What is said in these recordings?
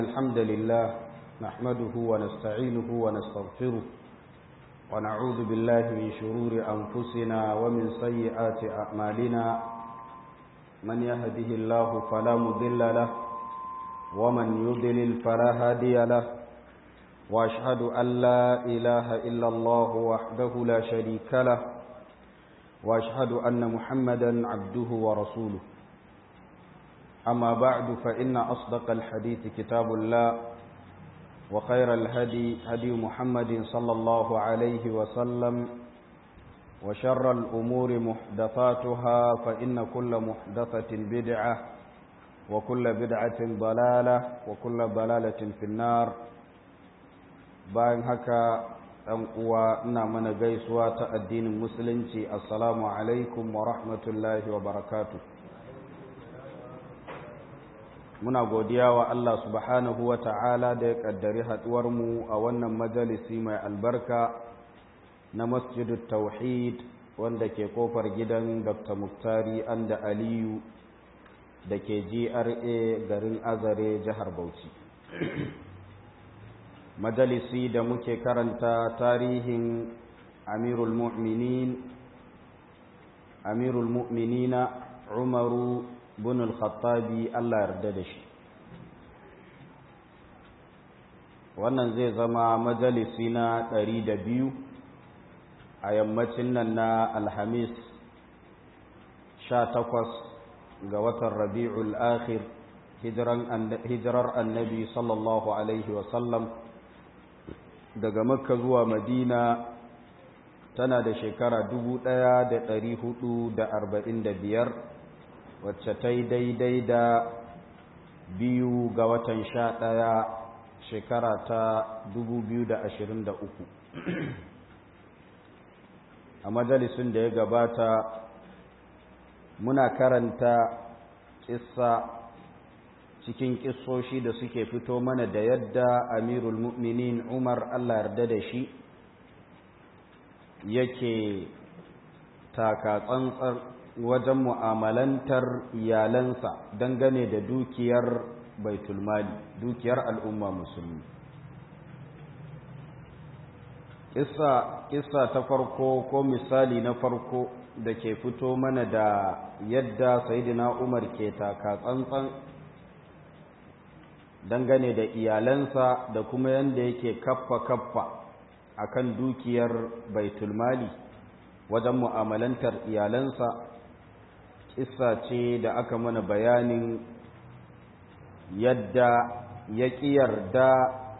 الحمد لله نحمده ونستعينه ونستغفره ونعوذ بالله من شرور أنفسنا ومن سيئات أعمالنا من يهده الله فلا مضل له ومن يضلل فلا هادي له وأشهد أن لا إله إلا الله وحده لا شريك له وأشهد أن محمدا عبده ورسوله أما بعد فإن أصدق الحديث كتاب الله وخير الهدي هدي محمد صلى الله عليه وسلم وشر الأمور محدثاتها فإن كل محدثة بدعة وكل بدعة ضلالة وكل ضلالة في النار bayan haka ɗan uwa ina mana gaisuwa ta addinin musulunci assalamu alaikum wa rahmatullahi wa barakatuh muna godiya wa Allah subhanahu wa ta'ala da ya ƙaddari haɗuwarmu a wannan majalisi mai albarka na masjidul tauhid wanda ke kofar gidan dr muktari anda aliyu da ke gra garin azare jihar bauchi majalisi da muke karanta tarihin amirul mu'minin amirul mu'minina umaru bin al-khattabi Allah yarda da shi wannan zai zama majalisi na ɗari da biyu a yammacin nan na alhamis sha takwas ga watan rabi'ul akhir hijirar annabi sallallahu alaihi wasallam daga makka zuwa madina tana da shekara dubu ɗaya da ɗari hudu da arba'in da biyar wacce ta yi daidai da biyu ga watan sha ɗaya shekara ta dubu biyu da ashirin da uku a majalisun da ya gabata muna karanta ƙissa cikin ƙissoshi da suke fito mana da yadda amirul mu'minin umar allah yarda da shi yake taka tsantsar wajen mu'amalantar iyalansa dangane da dukiyar baitulmali dukiyar al'umma musulmi kissa ta farko ko misali na farko da ke fito mana da yadda sayidina umar ke taka tsantsan dangane da iyalansa da kuma yadda yake kaffa kaffa akan dukiyar baitulmali wajen mu'amalantar iyalansa kissa ce da aka mana bayanin yadda ya ƙi yarda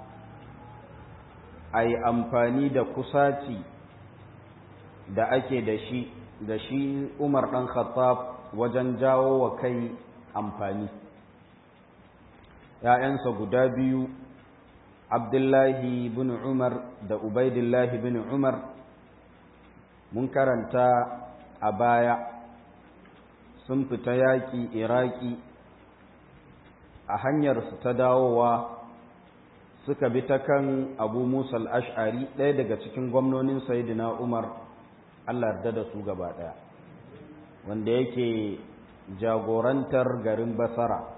a yi amfani da kusaci da ake da shi da shi umar ɗan khattab wajen jawo wa kai amfani ‘ya'yansa guda biyu abdullahi bin umar da ubaidillahi bin umar mun karanta a baya sun fita yaƙi iraki a hanyarsu ta dawowa suka bi ta kan abu musa al'ash'ari ɗaya daga cikin gwamnonin sayidina umar allah yarda da su gaba ɗaya wanda yake jagorantar garin basara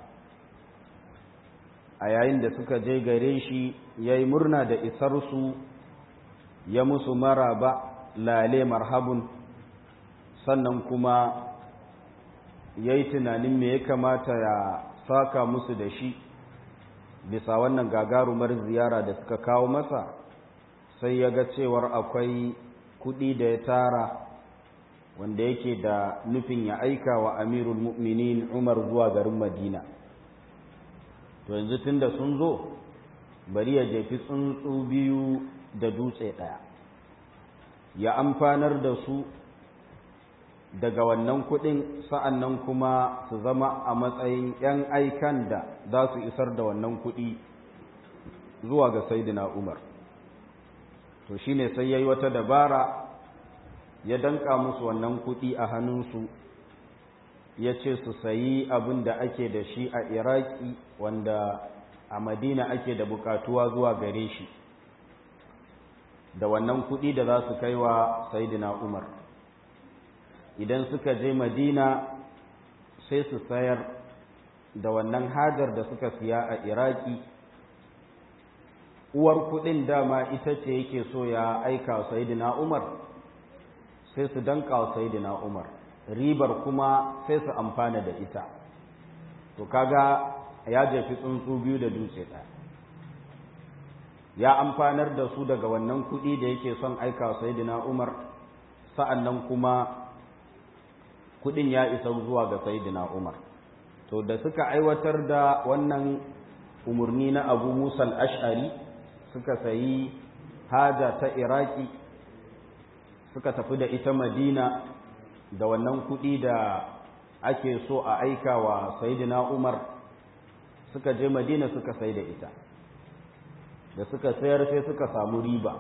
a yayin da suka je gare shi ya yi murna da isarsu ya musu maraba lale marhabun sannan kuma ya yi tunanin me ya kamata ya saka musu da shi bisa wannan gagarumar ziyara da suka kawo masa sai ya ga cewar akwai kuɗi da ya tara wanda yake da nufin ya aika wa amirul mu'minin umar zuwa garin madina to yanzu tun da sun zo bari ya jefi tsuntsu biyu da dutse ɗaya ya amfanar da su daga wannan kuɗin sa'an nan kuma su zama a matsayin ‘yan aikan da za su isar da wannan kuɗi zuwa ga Saidina Umar. To shi ne sai ya yi wata dabara ya danka musu wannan kuɗi a hannunsu ya ce su sayi abin da ake da shi a Iraki wanda a Madina ake da bukatuwa zuwa gare shi da wannan kuɗi da za su kai wa Saidina Umar. idan suka je madina sai su sayar da wannan hajar da suka siya a iraki uwar kudin dama ita ce yake so ya aika sayidina umar sai su danka sayidina umar ribar kuma sai su amfana da ita to kaga ya jefi tsuntsu biyu da dutse ɗaya ya amfanar da su daga wannan kuɗi da yake son aika sayidina umar sa'an nan kuma kuɗin ya isa zuwa ga sayidina umar to da suka aiwatar da wannan umarni na abu musa ash'ari suka sayi haja ta iraki suka tafi da ita madina da wannan kuɗi da ake so a aika wa sayidina umar suka je madina suka sai da ita da suka sayar sai suka samu riba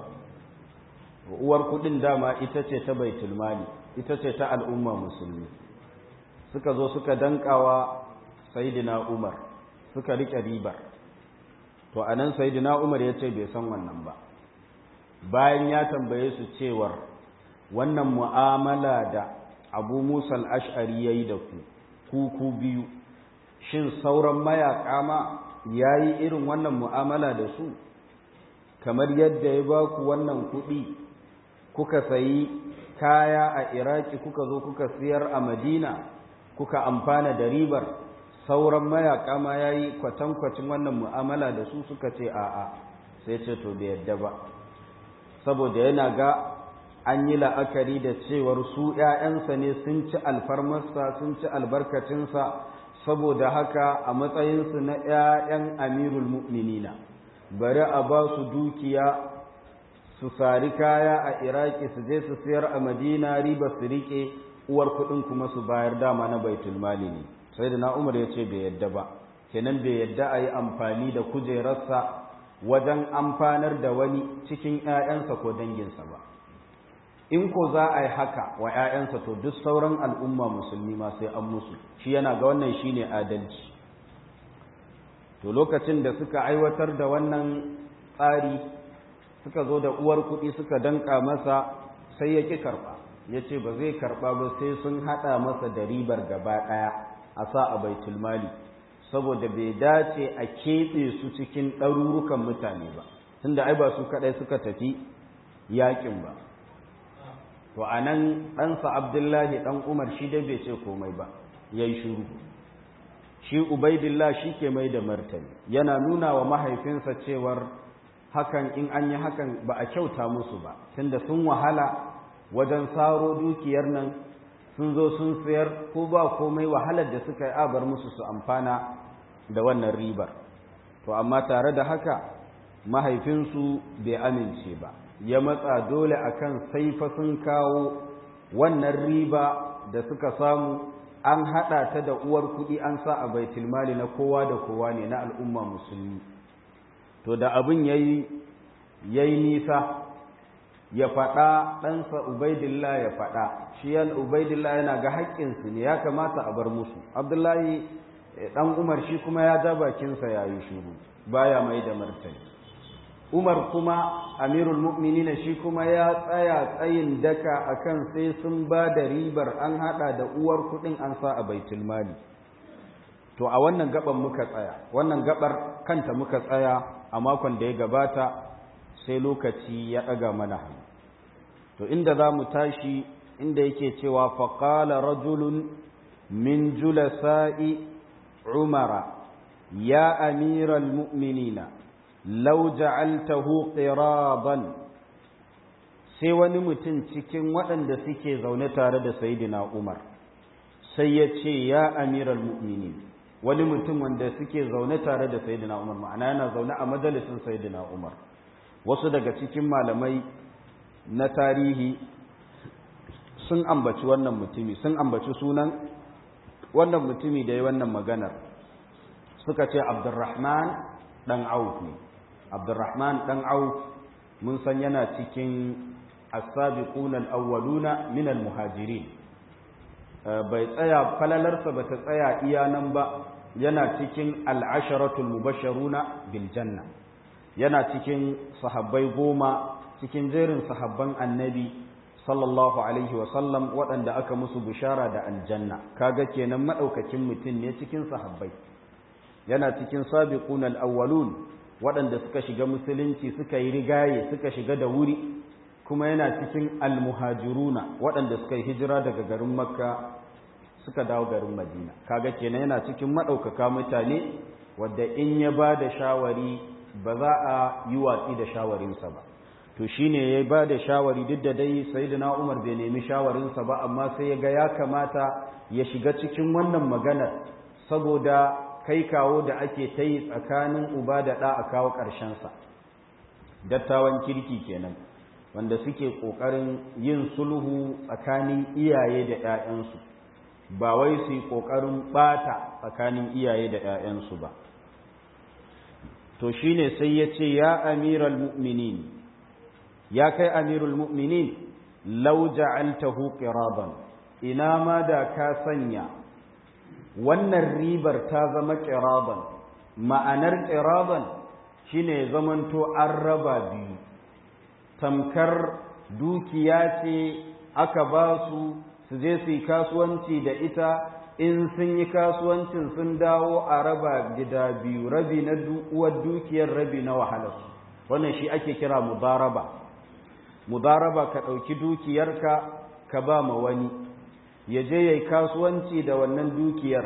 uwar kudin dama ita ce ta baitul mali ita ce ta al'umma musulmi suka zo suka dankawa sayidina umar suka rike ribar to anan sayidina umar ya ce bai san wannan ba bayan ya tambaye su cewar wannan mu'amala da abu musa al'ash'ari ya yi da ku ku ku biyu shin sauran mayaƙa ma ya yi irin wannan mu'amala da su kamar yadda ya ba ku wannan kuɗi kuka sayi kaya a iraki kuka zo kuka siyar a madina kuka amfana da ribar sauran mayaƙa ma ya yi kwatankwacin wannan mu'amala da su suka ce a'a sai ce to bai yadda ba saboda yana ga an yi la'akari da cewar su ‘ya'yansa ne sun ci alfarmarsa sun ci albarkacinsa saboda haka a matsayinsu na ‘ya'yan amirul mu'minina bari a ba su dukiya su sari kaya a iraki su je su siyar a madina riba su riƙe uwar kuɗin kuma su bayar dama na baitul mali ne sai da na umar ya ce bai yadda ba kenan bai yadda a yi amfani da kujerarsa wajen amfanar da wani cikin ‘ya'yansa ko danginsa ba in ko za a yi haka wa ‘ya'yansa to duk sauran al'umma musulmi ma sai an musu shi yana ga wannan shi ne adalci to lokacin da suka aiwatar da wannan tsari suka zo da uwar kuɗi suka danka masa sai ya ƙi karɓa ya ce ba zai karɓa ba sai sun haɗa masa da ribar gaba ɗaya a sa a baitul mali saboda bai dace a keɓe su cikin ɗarurukan mutane ba tunda ai ba su kaɗai suka tafi yaƙin ba to a nan ɗansa abdullahi ɗan umar shi dai bai ce komai ba ya yi shuru shi ubaidillah shi ke mai da martani yana nuna wa mahaifinsa cewar hakan in an yi hakan ba a kyauta musu ba tunda sun wahala wajen saro dukiyar nan sun zo sun sayar ko ba komai wahalar da suka yi abar musu su amfana da wannan ribar to amma tare da haka mahaifinsu bai amince ba ya matsa dole akan saifa sun kawo wannan riba da suka samu an haɗa ta da uwar kuɗi an sa a baitul mali na kowa da kowa ne na al'umma musulmi to da abin yayi yayi nisa ya faɗa ɗansa ubaidillah ya faɗa shi yan ubaidillah yana ga haƙƙinsu ne ya kamata a bar musu abdullahi ɗan umar shi kuma ya ja bakinsa ya yi shuru baya mai da martani umar kuma amirul mu'minina shi kuma ya tsaya tsayin daka akan sai sun ba da ribar an haɗa da uwar kuɗin an sa a baitul mali to a wannan gaban muka tsaya wannan gabar kanta muka tsaya a makon da ya gabata sai lokaci ya ɗaga mana hannu to inda za mu tashi inda yake cewa faƙala rajulun min julasa'i umara ya amiral mu'minina lau ja'altahu qiraban sai wani mutum cikin waɗanda suke zaune tare da sayidina umar sai ya ce ya amiral mu'minin wani mutum wanda suke zaune tare da sayidina umar ma'ana yana zaune a majalisin sayidina umar wasu daga cikin malamai na tarihi sun ambaci wannan mutumi sun ambaci sunan wannan mutumi da ya wannan maganar suka ce abdurrahman dan auf ne abdurrahman dan auf mun san yana cikin as-sabiquna al-awwaluna min al-muhajirin bai tsaya falalarsa ba ta tsaya iya nan ba yana cikin al-asharatul mubashsharuna bil janna yana cikin sahabbai goma cikin jerin sahabban annabi sallallahu alaihi sallam waɗanda aka musu bishara da aljanna kaga kenan madaukakin mutum ne cikin sahabbai yana cikin sabiqun al-awwalun waɗanda suka shiga musulunci suka yi rigaye suka shiga da wuri kuma yana cikin almuhajiruna waɗanda suka yi hijira daga garin makka suka dawo garin madina kaga kenan yana cikin maɗaukaka mutane wadda in ya ba da shawari ba za a yi watsi da shawarinsa ba to shine ya ba da shawari duk da dai sayyidina umar bai nemi shawarinsa ba amma sai ya ga ya kamata ya shiga cikin wannan maganar saboda kai kawo da ake ta yi tsakanin uba da ɗa a kawo ƙarshensa dattawan kirki kenan wanda suke ƙoƙarin yin sulhu tsakanin iyaye da ‘ya'yansu ba wai su yi ƙoƙarin ɓata tsakanin iyaye da ‘ya'yansu ba to shi ne sai ya ce ya amiral mu'minin ya kai amirul mu'minin lau ja'altahu qiraban ina ma da ka sanya wannan ribar ta zama qiraban ma'anar qiraban shine zamanto an raba biyu tamkar dukiya ce aka ba su su je su yi kasuwanci da ita in sun yi kasuwancin sun dawo a raba gida biyu rabi na uwar dukiyar rabi na wahalarsu wannan shi ake kira mudaraba mudaraba ka ɗauki dukiyarka ka ba ma wani ya je ya yi kasuwanci da wannan dukiyar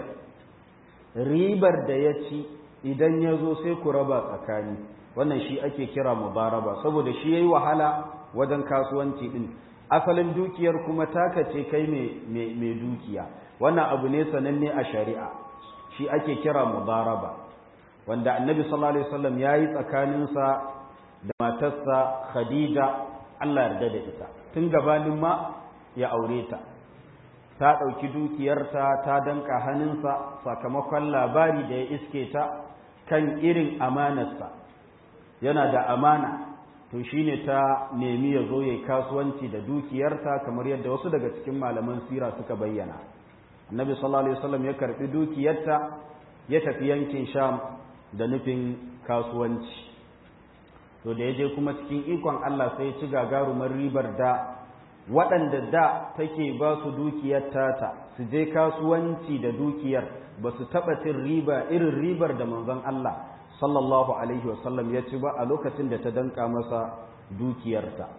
ribar da ya ci idan ya zo sai ku raba tsakani wannan shi ake kira mudaraba saboda shi ya yi wahala wajen kasuwanci ɗin asalin dukiyar kuma taka ce kai mai dukiya wannan abu ne sananne a shari'a shi ake kira mudaraba wanda annabi sallallahu alaihi wasallam yayi tsakaninsa da matarsa khadija Allah yarda da ita tun gabanin ma ya aure ta ta ɗauki dukiyarta ta danka hannunsa sakamakon labari da ya iske ta kan irin amanarsa yana da amana to shine ta nemi ya zo ya yi kasuwanci da dukiyarta kamar yadda wasu daga cikin malaman sira suka bayyana annabi sallallahu alaihi wasallam ya karbi dukiyarta ya tafi yankin sham da nufin kasuwanci to da ya je kuma cikin ikon Allah sai ci gagarumar ribar da waɗanda da take ba su dukiyar tata su je kasuwanci da dukiyar ba su taɓa cin riba irin ribar da manzon Allah sallallahu alaihi wasallam ya ci ba a lokacin da ta danka masa dukiyarta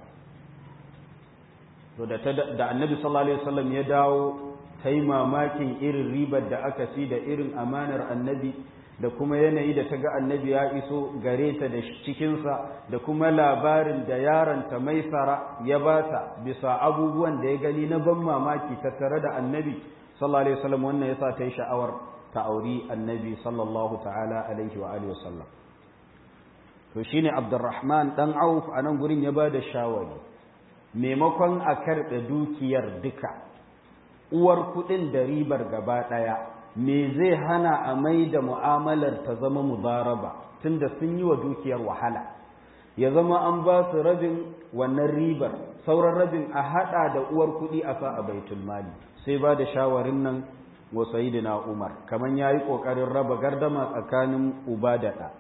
to da annabi sallallahu alaihi wasallam ya dawo ta yi mamakin irin ribar da aka ci da irin amanar annabi da kuma yanayi da ta ga annabi ya iso gare ta da cikinsa da kuma labarin da yaronta maisara ya bata bisa abubuwan da ya gani na ban mamaki tattare da annabi sallallahu alaihi wasallam wannan yasa ta yi sha'awar ta auri annabi sallallahu ta'ala alaihi wa alihi wasallam to shine abdurrahman dan auf a nan gurin ya bada shawari maimakon a karɓe dukiyar duka uwar kuɗin da ribar gaba ɗaya me zai hana a mai da mu'amalar ta zama mudaraba tunda sun yi wa dukiyar wahala ya zama an ba su rabin wannan ribar sauran rabin a haɗa da uwar kuɗi a sa a baitul mali sai ba da shawarin nan wa sayyidina umar kamar ya yi ƙoƙarin raba gardama tsakanin uba da ɗa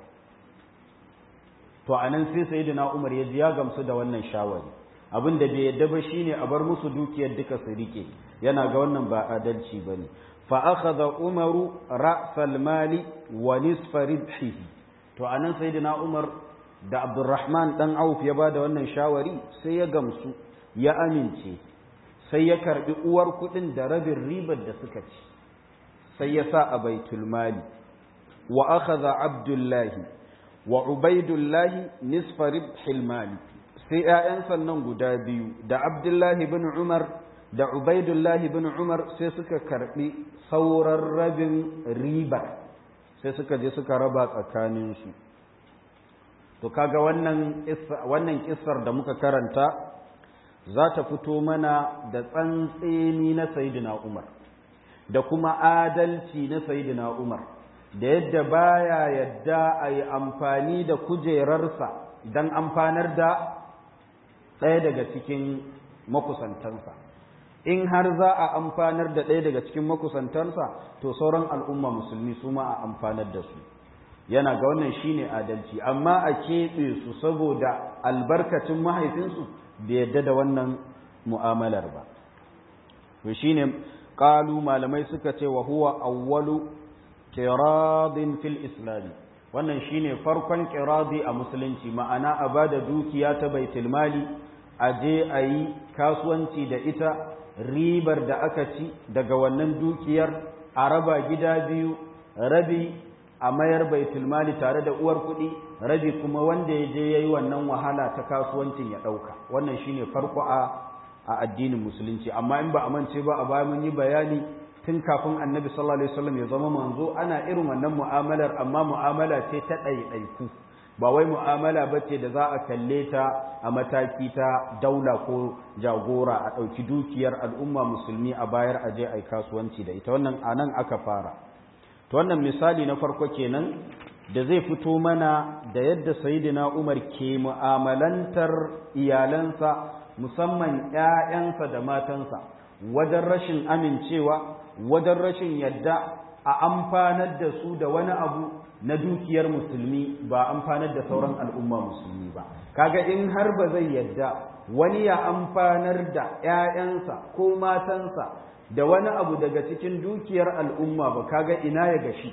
to a nan sai sayyidina umar ya ji ya gamsu da wannan shawari abin da bai yadda ba shine a bar musu dukiyar duka su rike yana ga wannan ba adalci bane fa akhadha umaru ra'sal mali wa nisfa ribhihi to anan sayyidina umar da abdurrahman dan auf ya bada wannan shawari sai ya gamsu ya amince sai ya karbi uwar kudin da rabin ribar da suka ci sai ya sa a baitul mali wa akhadha abdullahi wa ubaidullahi nisfa ribhil mali sai ‘ya'yansa nan guda biyu da Abdullahi bin Umar da Ubaidullahi bin Umar sai suka karɓi sauran rabin ribar sai suka je suka raba tsakaninsu. To kaga wannan wannan kissar da muka karanta za ta fito mana da tsantseni na Sayyidina Umar da kuma adalci na Sayyidina Umar da yadda baya yadda a yi amfani da kujerarsa don amfanar da ɗaya daga cikin makusantansa in har za a amfanar da ɗaya daga cikin makusantansa to sauran al'umma musulmi su ma a amfanar da su yana ga wannan shine adalci amma a keɓe su saboda albarkacin mahaifinsu bai yadda da wannan mu'amalar ba to shine qalu malamai suka ce wa huwa awwalu kiradin fil islam wannan shine farkon kiradi a musulunci ma'ana a bada dukiya ta baitul mali a je a yi kasuwanci da ita ribar da aka ci daga wannan dukiyar a raba gida biyu rabi a mayar baitul mali tare da uwar kuɗi rabi kuma wanda ya je ya yi wannan wahala ta kasuwancin ya ɗauka wannan shine farko a a addinin musulunci amma in ba a mance ba a baya mun yi bayani tun kafin annabi sallallahu alaihi wasallam ya zama manzo ana irin wannan mu'amalar amma mu'amala ce ta ɗaiɗaiku ba wai mu'amala ba ce da za a kalle ta a mataki ta daula ko jagora a ɗauki dukiyar al'umma musulmi a bayar aje a kasuwanci da ita wannan a nan aka fara to wannan misali na farko kenan da zai fito mana da yadda sayidina umar ke mu'amalantar iyalansa musamman ‘ya'yansa da matansa wajen rashin amincewa wajen rashin yadda a amfanar da su da wani abu na dukiyar musulmi ba amfanar da sauran al'umma musulmi ba kaga in har ba zai yadda wani ya amfanar da ‘ya'yansa ko matansa da wani abu daga cikin dukiyar al'umma ba kaga ina ya gashi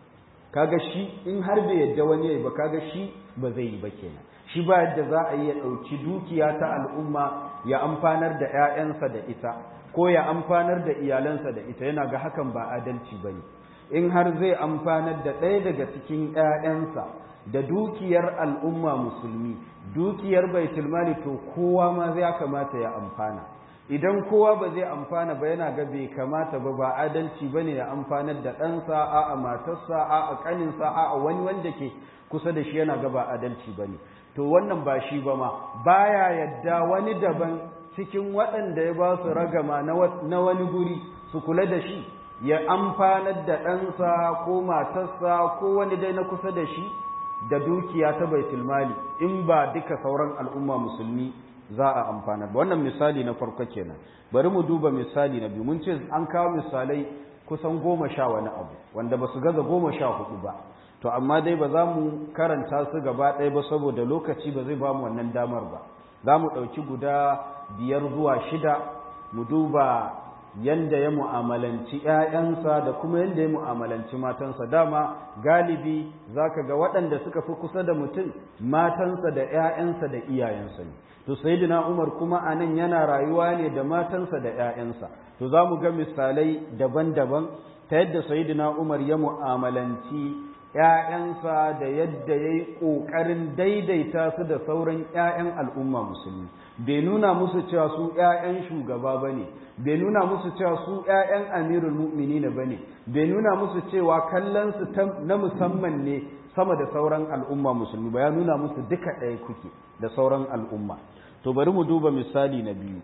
kaga shi in har bai yadda wani ya ba kaga shi ba zai yi ba kenan shi ba yadda za a yi ya ɗauki dukiya ta al'umma ya amfanar da ‘ya'yansa da ita ko ya amfanar da iyalansa da ita yana ga hakan ba adalci ba ne in har zai amfanar da ɗaya daga cikin ‘ya'yansa da dukiyar al'umma musulmi dukiyar baitulmali to kowa ma zai kamata ya amfana idan kowa ba zai amfana ba yana ga bai kamata ba ba adalci ba ne ya amfanar da ɗansa a a matarsa a a ƙaninsa a a wani wanda ke kusa da shi yana ga ba adalci ba ne to wannan ba shi ba ma baya yadda wani daban cikin waɗanda ya ba su ragama na wani guri su kula da shi ya amfanar da ɗansa ko matarsa ko wani dai na kusa da shi da dukiya ta baitul mali in ba duka sauran al'umma musulmi za a amfanar ba wannan misali na farko kenan bari mu duba misali na biyu mun ce an kawo misalai kusan goma sha wani abu wanda ba su gaza goma sha hudu ba to amma dai ba za mu karanta su gaba ɗaya ba saboda lokaci ba zai ba mu wannan damar ba za mu ɗauki guda biyar zuwa shida mu duba yanda ya mu'amalanci ‘ya'yansa da kuma yanda ya mu'amalanci matansa dama galibi za ka ga waɗanda suka fi kusa da mutum matansa da ‘ya'yansa da iyayensa ne to sayidina umar kuma a nan yana rayuwa ne da matansa da ‘ya'yansa to za mu ga misalai daban-daban ta yadda sayidina umar ya mu'amalanci ‘ya'yansa da yadda ya yi ƙoƙarin daidaita su da sauran ‘ya'yan al'umma musulmi bai nuna musu cewa su ‘ya'yan shugaba ba ne bai nuna musu cewa su ‘ya'yan amirul mu'mini ba ne bai nuna musu cewa kallonsu na musamman ne sama da sauran al'umma musulmi ba ya nuna musu duka ɗaya kuke da sauran al'umma to bari mu duba misali na biyu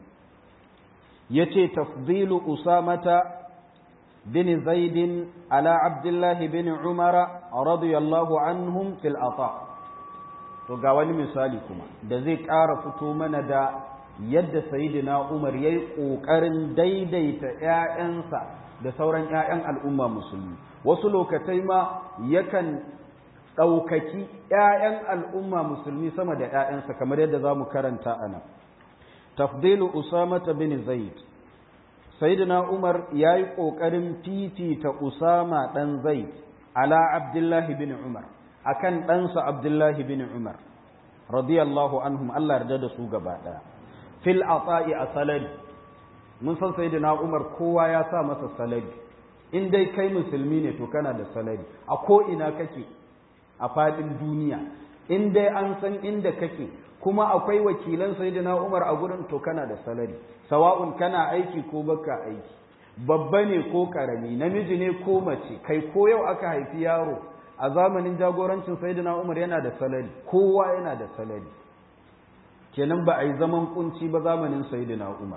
ya ce tafdilu usamata بن زيد على عبد الله بن عمر رضي الله عنهم في العطاء to ga wani misali kuma da zai ƙara fito mana da yadda sayyidina Umar yayi ƙoƙarin daidaita ƴaƴansa da sauran ƴaƴan al'umma musulmi wasu lokatai ma yakan ɗaukaki ƴaƴan al'umma musulmi sama da ƴaƴansa kamar yadda za mu karanta a nan tafdilu usamata bin zaid sayyidina Umar ya yi ƙoƙarin fifita Usama ɗan Zaid ala Abdullahi bin Umar akan ɗansa Abdullahi bin Umar radiyallahu anhum Allah yarda da su gaba ɗaya fil ata'i a salari mun san sayyidina Umar kowa ya sa masa salari in dai kai musulmi ne to kana da salari a ko ina kake a faɗin duniya in dai an san inda kake kuma akwai wakilan sayyidina Umar a gurin to kana da salari sawa'un kana aiki ko baka aiki babba ne ko karami namiji ne ko mace kai ko yau aka haifi yaro a zamanin jagorancin sayyidina Umar yana da salari kowa yana da salari kenan ba a yi zaman kunci ba zamanin sayyidina Umar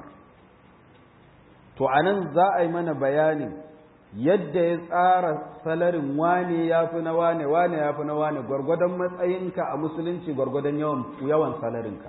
to anan za a yi mana bayanin yadda ya tsara salarin wane ya fi na wane wane ya fi na wane gwargwadon matsayinka a musulunci gwargwadon yawan yawan salarinka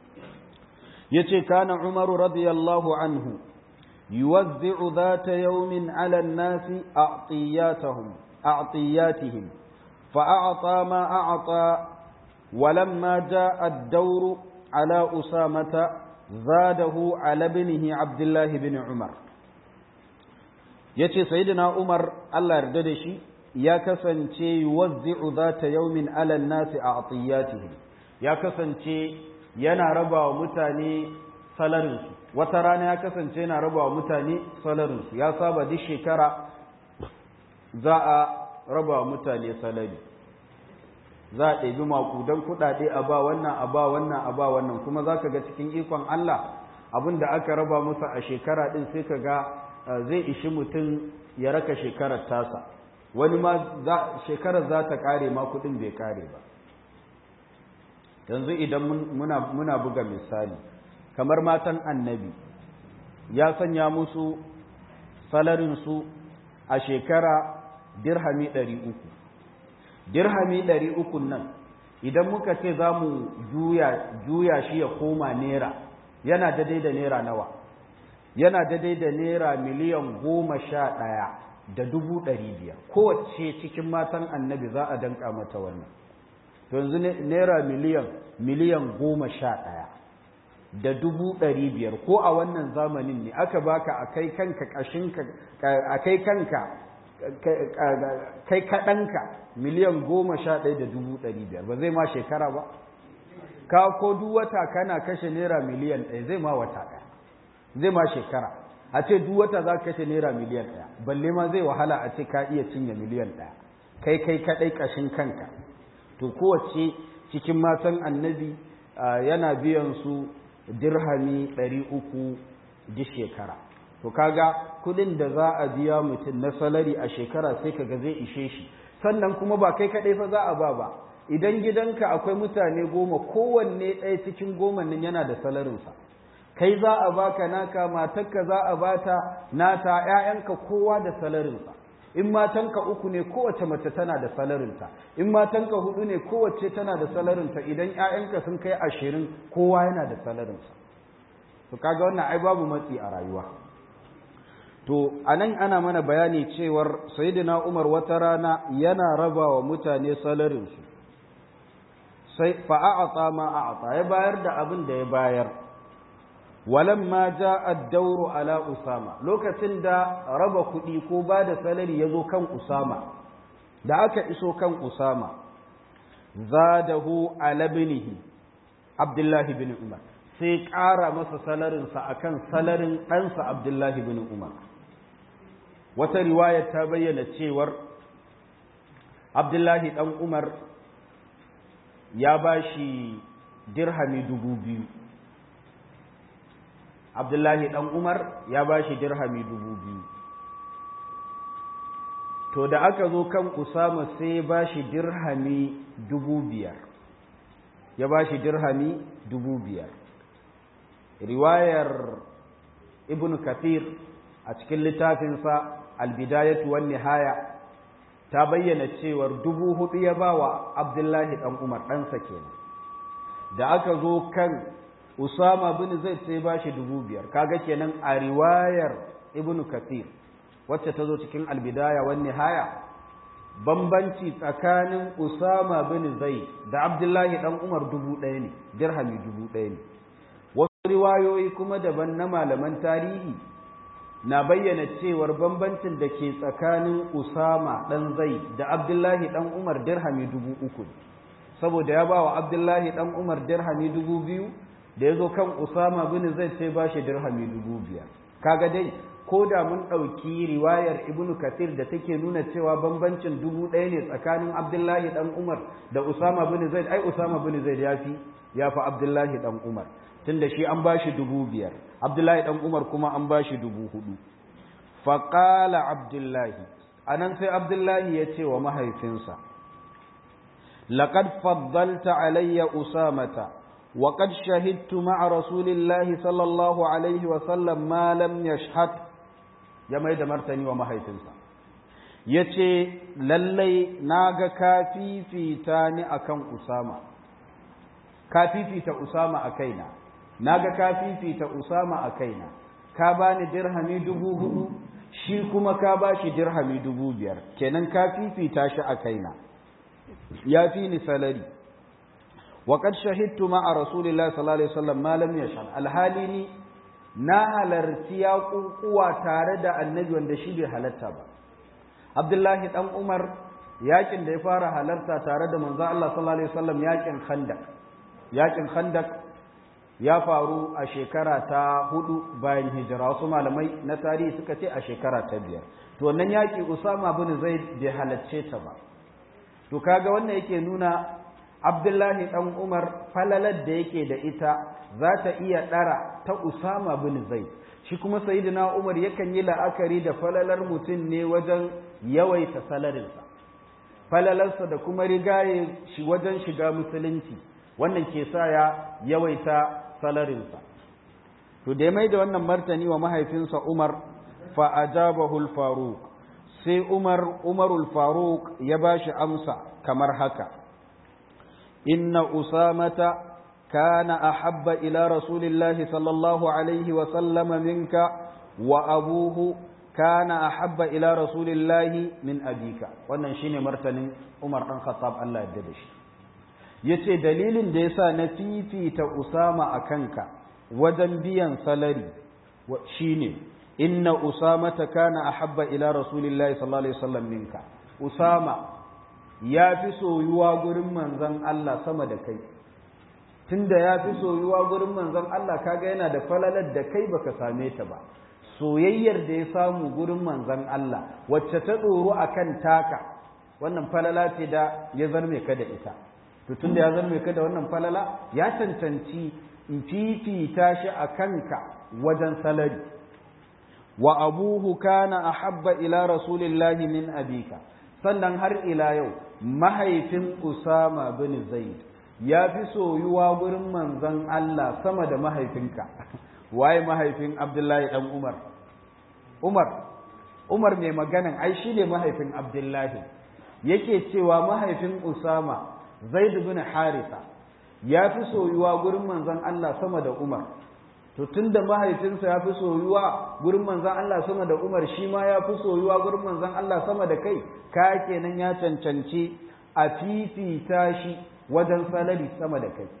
ya ce kana umaru radiyallahu anhu yuwazzi'u dhata yawmin 'ala an-nasi a'tiyatahum a'tiyatihim fa'ata ma a'ta ولما جاء الدور على أسامة زاده على ابنه عبد الله بن عمر yace sayyidina Umar Allah yarda da shi ya kasance yuwazzi'u zata yawmin 'ala an-nasi a'tiyatihim ya kasance yana raba wa mutane salarinsu wata rana ya kasance yana raba wa mutane salarinsu ya saba duk shekara za a raba wa mutane salari za a ɗabi makudan kuɗaɗe a ba wannan a ba wannan a ba wannan kuma za ka ga cikin ikon Allah abin da aka raba musu a shekara ɗin sai ka ga zai ishi mutum ya raka shekarar tasa wani ma shekarar za ta ƙare ma kuɗin bai ƙare ba yanzu idan muna buga misali kamar matan annabi ya sanya musu salarinsu a shekara dirhami ɗari uku dirhami ɗari uku nan idan muka ce za mu juya shi ya koma naira yana daidai da naira nawa yana daidai da naira miliyan goma sha ɗaya da dubu ɗari biyar kowace cikin matan annabi za a danka mata wannan yanzu naira miliyan miliyan goma sha ɗaya da dubu ɗari biyar ko a wannan zamanin ne aka baka a kai kanka ƙashinka a kai kanka kai kaɗanka miliyan goma sha ɗaya da dubu ɗari biyar ba zai ma shekara ba ka ko duk wata kana kashe naira miliyan ɗaya zai ma wata ɗaya zai ma shekara a ce duk wata za ka kashe naira miliyan ɗaya balle ma zai wahala a ce ka iya cinye miliyan ɗaya kai kai kaɗai ƙashin kanka to kowace cikin matan annabi yana biyan su dirhami ɗari uku duk shekara to kaga kudin da za a biya mutum na salari a shekara sai kaga zai ishe shi sannan kuma ba kai kaɗai fa za a ba ba idan gidanka akwai mutane goma kowanne ɗaya cikin goma nan yana da salarinsa kai za a baka naka matarka za a bata nata ‘ya'yanka kowa da salarinsa in matanka uku ne kowace mace tana da salarinta in matanka hudu ne kowace tana da salarinta idan ‘ya'yanka sun kai ashirin kowa yana da salarinsa to kaga wannan ai babu matsi a rayuwa to anan ana mana bayani cewar sayyidina Umar wata rana yana raba wa mutane salarinsu sai fa'a'ata ma a'ata ya bayar da abin da ya bayar walamma ja'a ad-dawru ala usama lokacin da raba kuɗi ko ba da salari ya zo kan usama da aka iso kan usama zadahu ala ibnihi abdullahi bin umar sai ƙara masa salarinsa akan salarin ɗansa abdullahi bin umar wata riwayar ta bayyana cewar abdullahi ɗan umar ya ba shi dirhami dubu biyu abdullahi ɗan umar ya ba shi dirhami dubu biyu to da aka zo kan usama sai ya ba shi dirhami dubu biyar ya ba shi dirhami dubu biyar riwayar ibn kathir a cikin littafinsa albidayatu wan nihaya ta bayyana cewar dubu hudu ya ba wa abdullahi ɗan umar ɗansa kenan da aka zo kan usama bin zai sai ba shi dubu biyar kaga kenan a riwayar ibn kathir wacce ta zo cikin albidaya wan nihaya bambanci tsakanin usama bin zai da abdullahi ɗan umar dubu ɗaya ne dirhami dubu ɗaya ne wasu riwayoyi kuma daban na malaman tarihi na bayyana cewar bambancin da ke tsakanin Usama ɗan zai da Abdullahi ɗan Umar dirhami dubu uku saboda ya ba wa Abdullahi ɗan Umar dirhami dubu biyu da ya zo kan Usama bin zai sai ba shi dirhami dubu biyar kaga dai ko da mun ɗauki riwayar Ibn Kathir da take nuna cewa bambancin dubu ɗaya ne tsakanin Abdullahi ɗan Umar da Usama bin Zaid ai Usama bin Zaid ya fi ya fi Abdullahi ɗan Umar tunda shi an ba shi dubu biyar abdullahi ɗan umar kuma an ba shi dubu hudu faƙala abdullahi a nan sai abdullahi ya ce wa mahaifinsa laƙad faddalta alayya usamata wa qad shahidtu ma'a rasulillahi sallallahu alaihi wa sallam ma lam yashhad ya mai da martani wa mahaifinsa ya ce lallai na ga ka fifita ni akan usama ka fifita usama a kaina na ga ka fifita Usama a kaina, ka ba ni dirhami dubu hudu, shi kuma ka ba shi dirhami dubu biyar, kenan ka fifita shi a kaina, ya fi ni salari. Waƙar shahidtu ma a Rasulullah sallallahu Alaihi wasallam malam ya shan alhali ni na halarci ya ƙuƙuwa tare da annabi wanda shi bai halatta ba. abdullahi dan umar yakin da ya fara halarta tare da manzo Allah sallallahu alaihi wasallam yakin khandak yakin khandak ya faru a shekara ta hudu bayan hijira wasu malamai na tarihi suka ce a shekara ta biyar to wannan yaki usama bin zaid bai halacce ta ba to kaga wannan yake nuna abdullahi dan umar falalar da yake da ita za ta iya ɗara ta usama bin zaid shi kuma sayyidina umar yakan yi la'akari da falalar mutum ne wajen yawaita salarinsa falalarsa da kuma rigaye shi wajen shiga musulunci wannan ke sa ya yawaita salarinsa to da ya mai da wannan martani wa mahaifinsa umar fa ajabahu al-faruq sai umar umarul faruq ya bashi amsa kamar haka inna usamata كان أحب إلى رسول الله صلى الله عليه وسلم منك وأبوه كان أحب إلى رسول الله من أبيك wannan shine martanin Umar dan Khattab Allah ya dade shi yace dalilin da yasa na fifita Usama akanka wajen biyan salari shine inna Usama kana ahabba ila rasulillahi sallallahu alaihi wasallam minka Usama ya fi soyuwa gurin manzon Allah sama da kai tunda ya fi soyuwa gurin manzon Allah kaga yana da falalar da kai baka same ta ba soyayyar da ya samu gurin manzon Allah wacce ta tsoro akan taka wannan falala ce da ya zarme ka da ita to tunda ya zarme ka da wannan falala ya cancanci in fifita shi a kanka wajen salari wa abuhu kana ahabba ila rasulillahi min abika sannan har ila yau mahaifin Usama bin Zaid ya fi soyuwa gurin manzon Allah sama da mahaifinka waye mahaifin Abdullahi dan Umar Umar Umar mai maganan ai shine mahaifin Abdullahi yake cewa mahaifin Usama Zaid bin Haritha ya fi soyuwa gurin manzon Allah sama da Umar to tunda mahaifinsa ya fi soyuwa gurin manzon Allah sama da Umar shi ma ya fi soyuwa gurin manzon Allah sama da kai ka kenan ya cancanci a fifita shi wajen salari sama da kai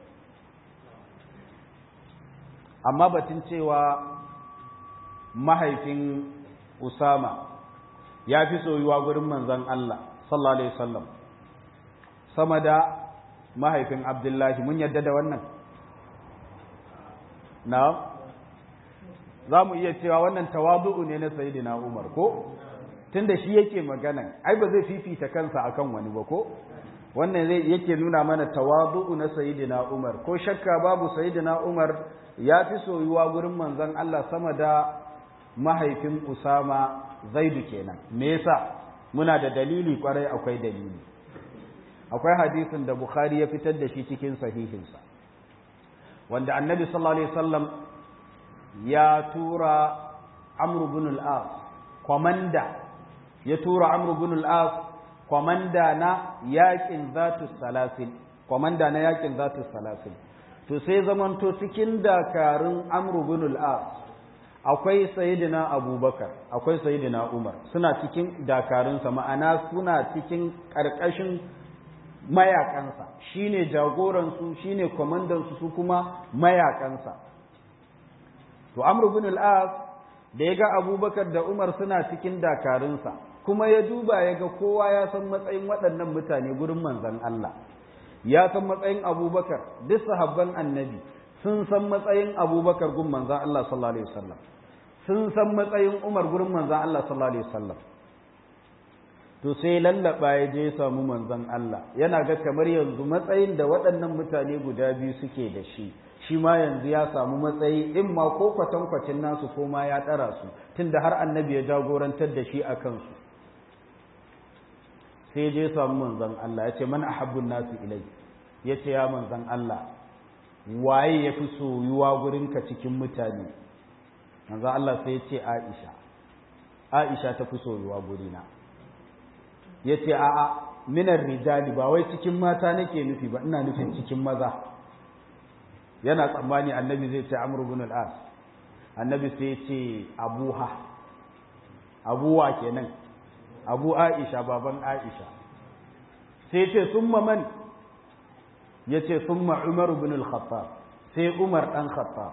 amma batun cewa mahaifin Usama ya fi soyuwa gurin manzon Allah sallallahu alaihi wasallam sama da mahaifin Abdullahi mun yadda da wannan na za mu iya cewa wannan tawadu'u ne na sayidina Umar ko tunda shi yake magana ai ba zai fifita kansa akan wani ba ko wannan zai yake nuna mana tawadu'u na sayidina Umar ko shakka babu sayidina Umar ya fi soyuwa gurin manzon Allah sama da mahaifin Usama Zaidu kenan me yasa muna da dalili kwarai akwai dalili akwai hadisin da Bukhari ya fitar da shi cikin sahihinsa wanda annabi sallallahu alaihi wasallam ya tura Amr ibn al-As komanda ya tura Amr ibn al-As komanda na yakin zatu salasil komanda na yakin zatu salasil to sai zamanto cikin dakarun Amr ibn al-As akwai sayyidina Abubakar akwai sayyidina Umar suna cikin dakarunsa ma'ana suna cikin karkashin mayakansa shine jagoransu shine kwamandansu su kuma mayakansa to amr ibn al-as da ya ga abubakar da umar suna cikin dakarunsa kuma ya duba ya ga kowa ya san matsayin waɗannan mutane gurin manzon Allah ya san matsayin abubakar duk sahabban annabi sun san matsayin abubakar gun manzon Allah sallallahu alaihi wasallam sun san matsayin umar gurin manzon Allah sallallahu alaihi wasallam to sai lallaba ya je samu manzon Allah yana ga kamar yanzu matsayin da waɗannan mutane guda biyu suke da shi shi ma yanzu ya samu matsayi in ma ko kwatankwacin nasu ko ma ya ɗara su tunda har annabi ya jagorantar da shi a kansu sai je samu manzon Allah ya ce man ahabbun nasu ilai ya ce ya manzon Allah waye ya fi soyuwa gurinka cikin mutane manzon Allah sai ya ce Aisha Aisha ta fi soyuwa gurina ya ce a'a minar rijali ba wai cikin mata nake nufi ba ina nufin cikin maza yana tsammani annabi zai ce amr ibn al-as annabi sai ya ce abuha abuwa kenan abu aisha baban aisha sai ce summa man ya ce summa umar ibn al-khattab sai umar dan khattab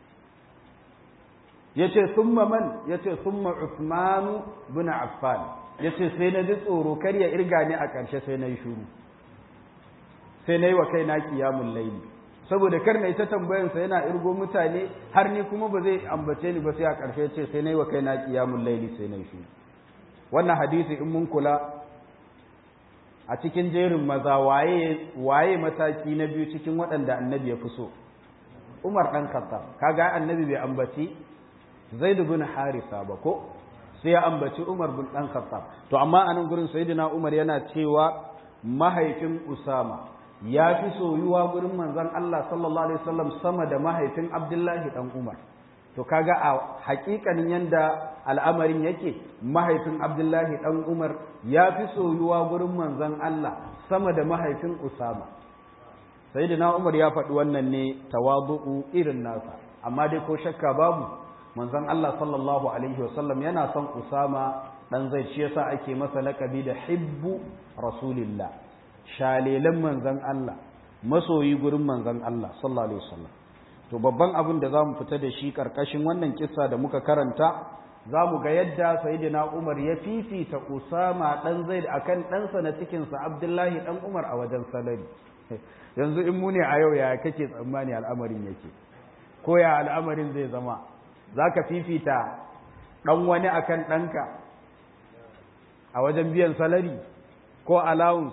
ya ce summa man ya ce summa usmanu ibn affan ya ce sai na ji tsoro kar ya irga ni a ƙarshe sai na yi shuru sai na yi wa kai na kiyamun laili saboda kar na yi ta tambayansa yana irgo mutane har ni kuma ba zai ambace ni ba sai a ƙarshe ce sai na yi wa kai na kiyamun laili sai na yi shuru wannan hadisi in mun kula a cikin jerin maza waye waye mataki na biyu cikin waɗanda annabi ya fi so Umar ɗan Khattab kaga annabi bai ambaci Zaid bin Harisa ba ko sai ya ambaci Umar bin ɗan Khattab to amma a nan gurin Sayyidina Umar yana cewa mahaifin Usama ya fi soyuwa gurin manzon Allah sallallahu alaihi wasallam sama da mahaifin Abdullahi ɗan Umar to kaga a hakikanin yanda al'amarin yake mahaifin Abdullahi ɗan Umar ya fi soyuwa gurin manzon Allah sama da mahaifin Usama sayyidina Umar ya faɗi wannan ne tawadu'u irin nasa amma dai ko shakka babu manzon Allah sallallahu alaihi wasallam yana son Usama dan zai shi yasa ake masa lakabi da hibbu rasulillah shalelan manzon Allah masoyi gurin manzon Allah sallallahu alaihi wasallam to babban abin da zamu fita da shi karkashin wannan kissa da muka karanta zamu ga yadda sayyidina Umar ya fifita Usama dan Zaid akan ɗansa na cikin sa Abdullahi dan Umar a wajen salari yanzu in mu ne a yau ya kake tsammani al'amarin yake ko ya al'amarin zai zama za ka fifita ɗan wani akan ɗanka a wajen biyan salari ko allowance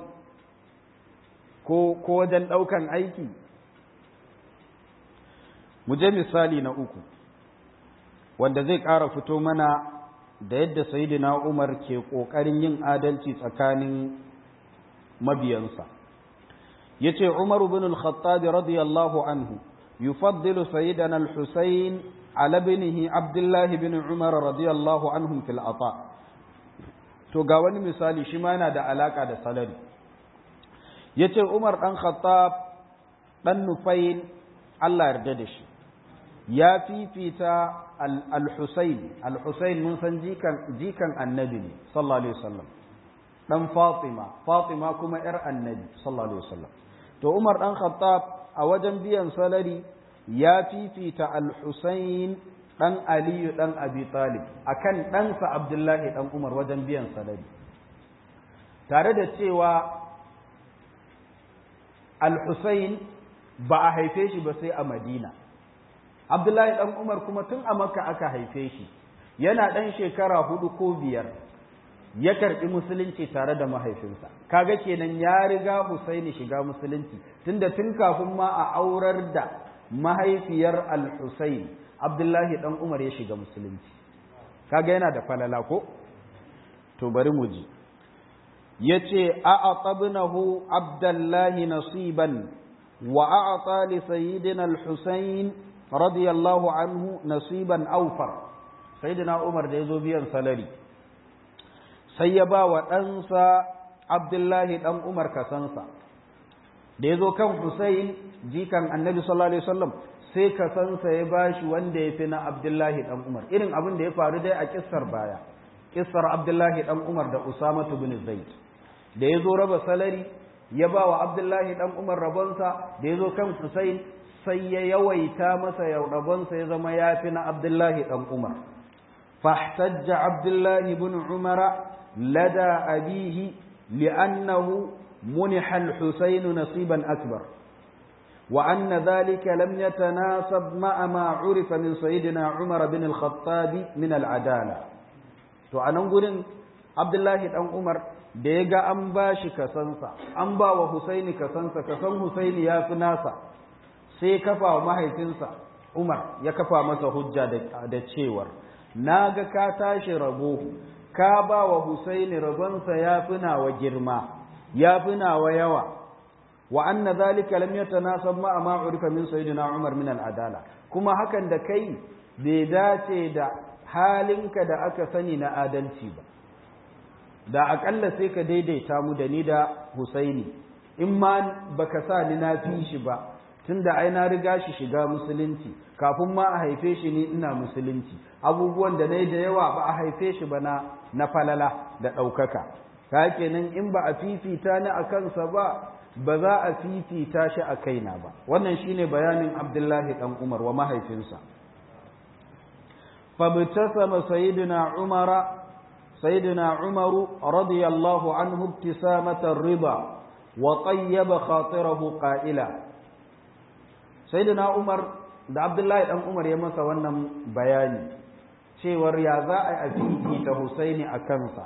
ko wajen ɗaukan aiki mu je misali na uku wanda zai ƙara fito mana da yadda sayidina umar ke ƙoƙarin yin adalci tsakanin mabiyansa yace Umar ibn al-Khattab radiyallahu anhu yufaddilu sayyidana al-Husayn ala ibnihi Abdullah ibn Umar radiyallahu anhum fil ata to ga wani misali shi ma yana da alaka da salari yace Umar dan Khattab dan Nufayl Allah yarda da shi ya fifita al-Husayn al-Husayn mun san jikan jikan annabi ne sallallahu alaihi wasallam dan Fatima Fatima kuma yar annabi sallallahu alaihi wasallam to Umar dan Khattab a wajen biyan salari ya fifita Al-Husayn dan Aliyu dan Abi Talib akan ɗansa Abdullahi dan Umar wajen biyan salari tare da cewa Al-Husayn ba a haife shi ba sai a Madina Abdullahi dan Umar kuma tun a Makka aka haife shi yana ɗan shekara hudu ko biyar ya karɓi musulunci tare da mahaifinsa kaga kenan ya riga Husaini shiga musulunci tunda tun kafin ma a aurar da mahaifiyar Al-Husayn Abdullahi dan Umar ya shiga musulunci kaga yana da falala ko to bari mu ji yace a'atabnahu Abdullahi nasiban wa a'ata li sayyidina Al-Husayn radiyallahu anhu nasiban awfar sayyidina Umar da yazo biyan salari sai ya ba wa ɗansa Abdullahi ɗan Umar kasansa, da ya zo kan Hussein jikan annabi sallallahu Alaihi wasallam sai kasansa ya ba shi wanda ya fi na Abdullahi ɗan Umar, irin abin da ya faru dai a ƙissar baya, ƙissar Abdullahi ɗan Umar da Usamatu bin Zaid. Da ya zo raba salari, ya ba wa Abdullahi ɗan Umar rabonsa, da ya zo kan Hussein sai ya yawaita masa ya rabonsa ya zama ya fi na Abdullahi ɗan Umar. فاحتج عبد الله بن عمر لدى أبيه لأنه منح الحسين نصيبا أكبر وأن ذلك لم يتناسب مع ما عرف من سيدنا عمر بن الخطاب من العدالة نقول عبد الله بن عمر da ya ga an ba shi kasansa an ba wa Husaini kasansa kasan Husaini ya fi nasa sai kafa wa mahaifinsa Umar ya kafa masa hujja da cewar na ga ka tashi rabo ka ba wa Husaini rabonsa ya fi nawa girma ya fi nawa yawa wa anna zalika lam yatanasab ma ma urifa min sayyidina Umar min al-adala kuma hakan da kai bai dace da halinka da aka sani na adalci ba da akalla sai ka daidaita mu da ni da Husaini in ma baka sa ni na fi shi ba tunda ai na riga shi shiga musulunci kafin ma a haife shi ni ina musulunci abubuwan da nayi da yawa ba a haife shi ba na na falala da ɗaukaka ka kenan in ba a fifita ni a kansa ba ba za a fifita shi a kaina ba wannan shine bayanin abdullahi dan umar wa mahaifinsa fabtasama sayyidina umara سيدنا عمر رضي الله عنه ابتسامة الرضا وطيب خاطره قائلا سيدنا عمر da Abdullahi dan Umar ya masa wannan bayani cewar ya za a yi ta Husaini a kansa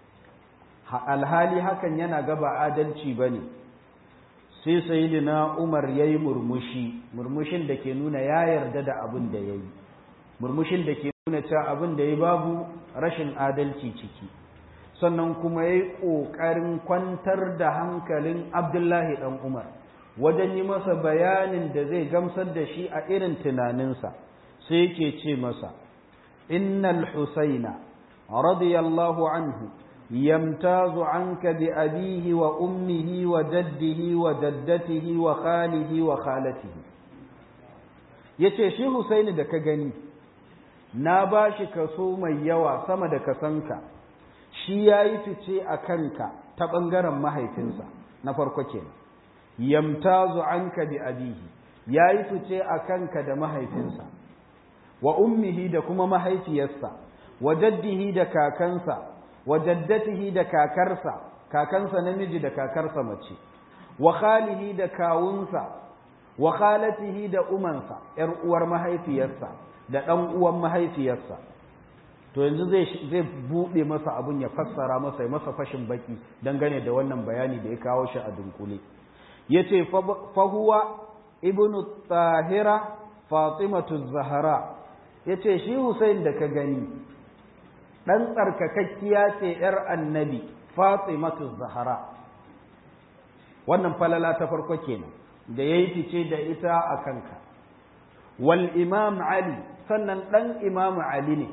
alhali hakan yana gaba adalci bane sai sayyidina Umar yayi murmushi murmushin da ke nuna ya yarda da abin da yayi murmushin da ke nuna cewa abin da yayi babu rashin adalci ciki sannan kuma yayi kokarin kwantar da hankalin Abdullahi dan Umar wajen yi masa bayanin da zai gamsar da shi a irin tunaninsa sai yake ce masa innal husaina radiyallahu anhu yamtazu anka bi abihi wa ummihi wa jaddihi wa jaddatihi wa khalihi wa khalatihi yace shi husaini da ka gani na bashi kaso mai yawa sama da kasanka shi yayi fice a kanka ta bangaren mahaifinsa na farko kenan yamtazu anka bi abihi yayi fice a kanka da mahaifinsa wa ummihi da kuma mahaifiyarsa wa jaddihi da kakansa wa jaddatihi da kakarsa kakansa namiji da kakarsa mace wa khalihi da kawunsa wa khalatihi da umansa yar uwar mahaifiyarsa da dan uwan mahaifiyarsa to yanzu zai zai bude masa abun ya fassara masa ya masa fashin baki dangane da wannan bayani da ya kawo shi a dunkule yace fa huwa ibnu tahira fatimatu zahra yace shi Hussein da ka gani dan tsarkakakkiya ce yar annabi fatimatu zahra wannan falala ta farko kenan da yayi fice da ita a kanka wal imam ali sannan dan imam ali ne